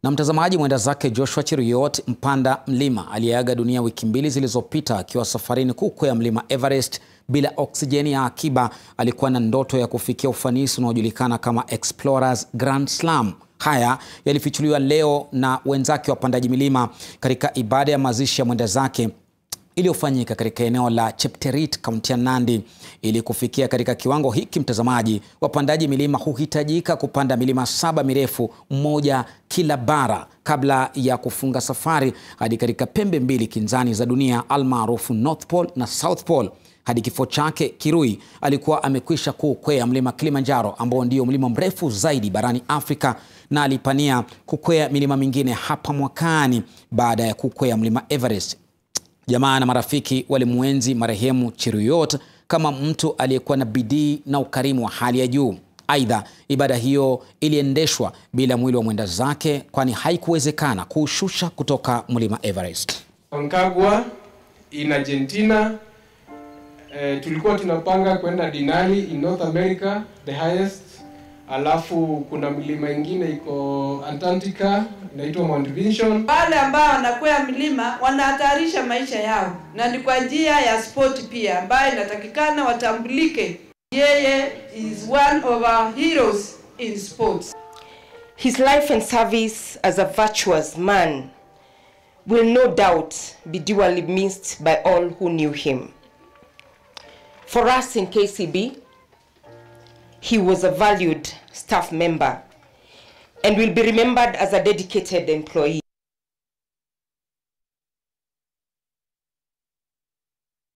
Na mtazamaji, mwenda zake Joshua Cheruiyot mpanda mlima aliyeaga dunia wiki mbili zilizopita akiwa safarini kukwea mlima Everest bila oksijeni ya akiba alikuwa na ndoto ya kufikia ufanisi unaojulikana kama Explorers Grand Slam. Haya yalifichuliwa leo na wenzake wapandaji milima katika ibada ya mazishi ya mwenda zake iliyofanyika katika eneo la Chepterit, kaunti ya Nandi. Ili kufikia katika kiwango hiki, mtazamaji, wapandaji milima huhitajika kupanda milima saba mirefu, mmoja kila bara, kabla ya kufunga safari hadi katika pembe mbili kinzani za dunia almaarufu North Pole na South Pole. Hadi kifo chake, Kirui alikuwa amekwisha kuukwea mlima Kilimanjaro ambao ndio mlima mrefu zaidi barani Afrika na alipania kukwea milima mingine hapa mwakani baada ya kukwea mlima Everest. Jamaa na marafiki walimwenzi marehemu Cheruiyot kama mtu aliyekuwa na bidii na ukarimu wa hali ya juu. Aidha, ibada hiyo iliendeshwa bila mwili wa mwenda zake, kwani haikuwezekana kuushusha kutoka mlima Everest. Concagua in Argentina. Eh, tulikuwa tunapanga kwenda Denali in North America the highest, alafu kuna milima ingine iko Antarctica inaitwa Mount Vinson. Wale ambao wanakwea milima wanahatarisha maisha yao, na ni kwa njia ya sport pia ambayo inatakikana watambulike. Yeye is one of our heroes in sports. His life and service as a virtuous man will no doubt be duly missed by all who knew him. For us in KCB, he was a valued staff member and will be remembered as a dedicated employee.